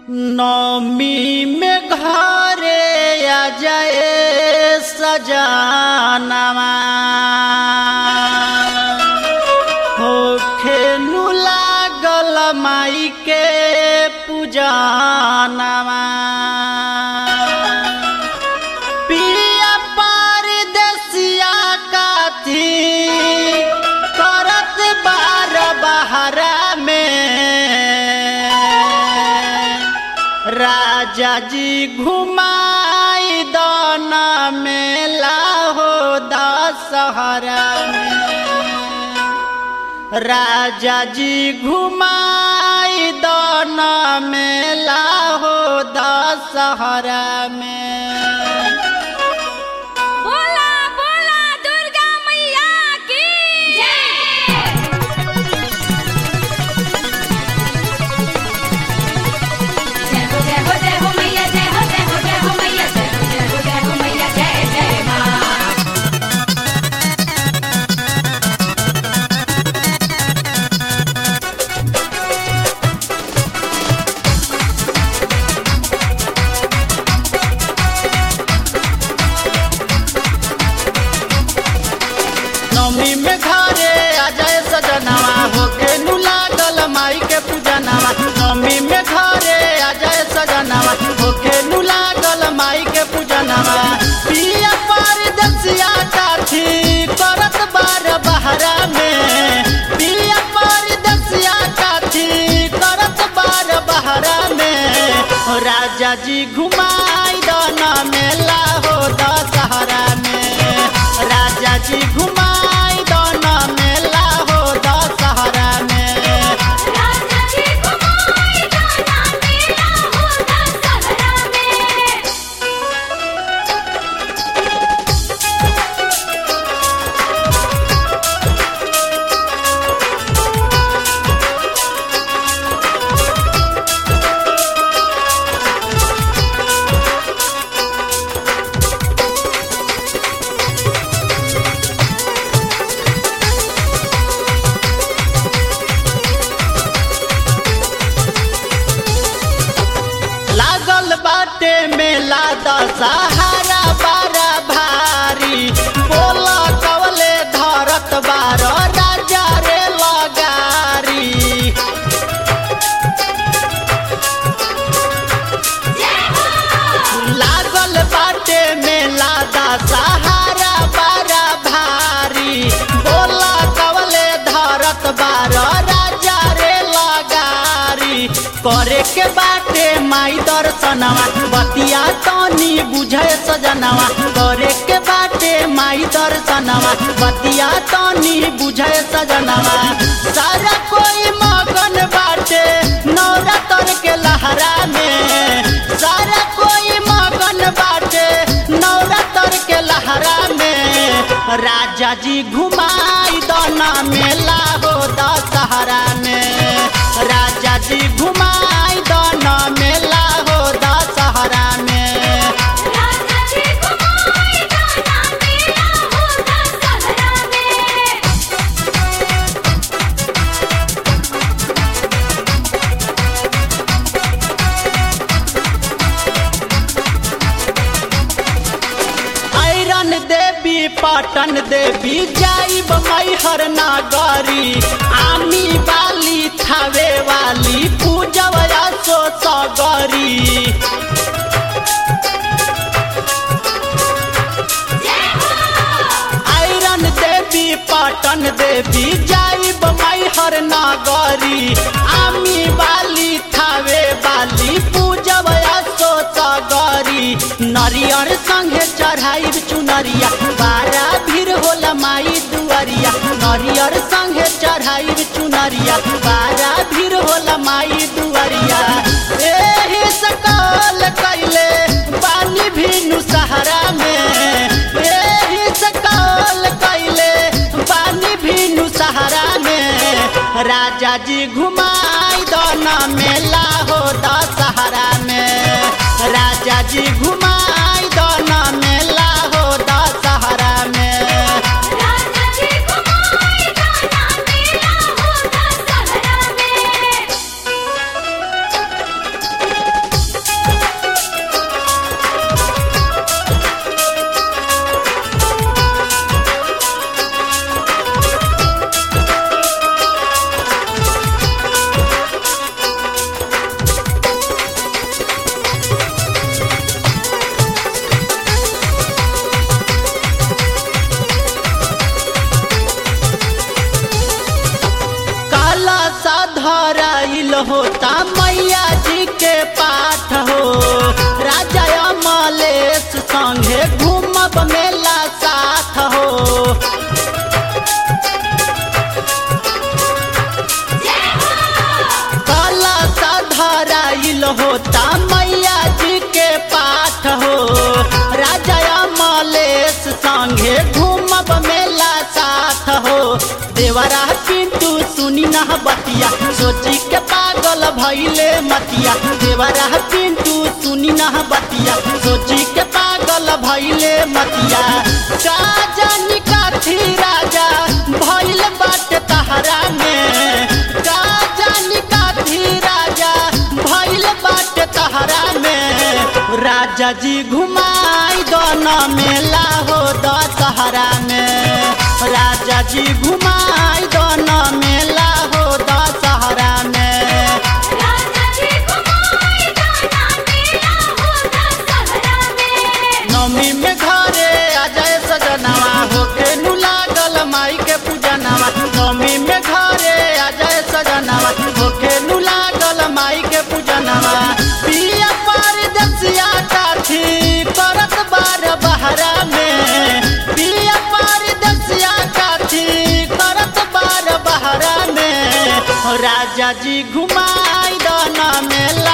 नौमी में घरे आ जाए सजानवा होखे नु लागल माई के पूजनवा पिया परदेसिया काथी करत बार बहरा में राजा जी घुमाई दन मेला हो दशहरा में राजा जी घुमाई दन मेला हो दशहरा में बोला बोला दुर्गा मैया की जय हो जय हो जय हो मैया जय हो जय हो जय हो मैया जय हो जय हो जय हो मैया जय जय माँ नवमी में घरे आ जाए सजनवा होके नु लागल माई के पूजनवा नवमी में घरे आ जाए सजनवा होके नु लागल माई के पूजनवा पिया परदेसिया काठी करत बार बहरा में पिया परदेसिया काठी करत बार बहरा में हो राजा जी घुमाई दन मेला हो दशहरा में राजा जी घुमाई दन मेला हो दशहरा में राजा जी घुमाई दाना मेला होता सहरा में लागल बाटे मेला दशहरा बारा भारी बोला कवले धरत बार राजा रे लगारी लागल बाटे मेला दशहरा बारा भारी बोला कवले धरत बार राजा रे लगारी करे के बाटे माई दर्शनवा बतिया तनी बुझे सजनवा करे के बाटे माई दर्शनवा बतिया तनी बुझे सजनवा सारा कोई मगन बाटे नवरात्र के लहरा में सारा कोई मगन बाटे नवरात्र के लहरा में राजा जी घुमाई दना मेला हो दशहरा में राजा जी घुमाई दना मेला हो दशहरा में राजा जी घुमाई दाना मेला होता सहरा में आयरन देवी पाटन देवी जाइब मैहर नागरी आमी वाली थावे वाली पूजवया सो सगरी आयरन देवी पाटन देवी जाइब मैहर नागरी आमी वाली थावे वाली पूजवया सो सगरी नरियर संगे चढ़ाइब चुनरिया बारा भीड़ होला माई दुआरिया नरियर संगे चढ़ाइब चुनरिया बारा भीड़ होला माई दुआरिया एही सकल कैले बानी भीनु सहारा में एही सकल कैले बानी भीनु सहारा में राजा जी घुमाई दना मेला हो दशहरा में राजा जी घुमाई दना मेला हो दशहरा में राजा जी घुमाई दाना मेला होता सहरा में देवरा पिंटू सुनी ना बतिया सोची के पागल भइले मतिया देवरा पिंटू सुनी ना बतिया सोची के पागल भइले मतिया का जानी काथी राजा भइल बाटे तहरा में का जानी काथी राजा भइल बाटे तहरा में राजा जी घुमाई दोनों मेला हो दशहरा में राजा जी घुमाई दोनों मेला हो दशहरा में राजा जी घुमाई दाना मेला होता सहरा में नवमी में घरे आ जाए सजनवा होके नु लागल माई के पूजनवा नवमी में घरे आ जाए सजनवा होके नु लागल माई के पूजनवा पिया परदेसिया काठी करत बार बहरा में पिया परदेसिया काठी करत बार बहरा में राजा जी घुमाई दाना मेला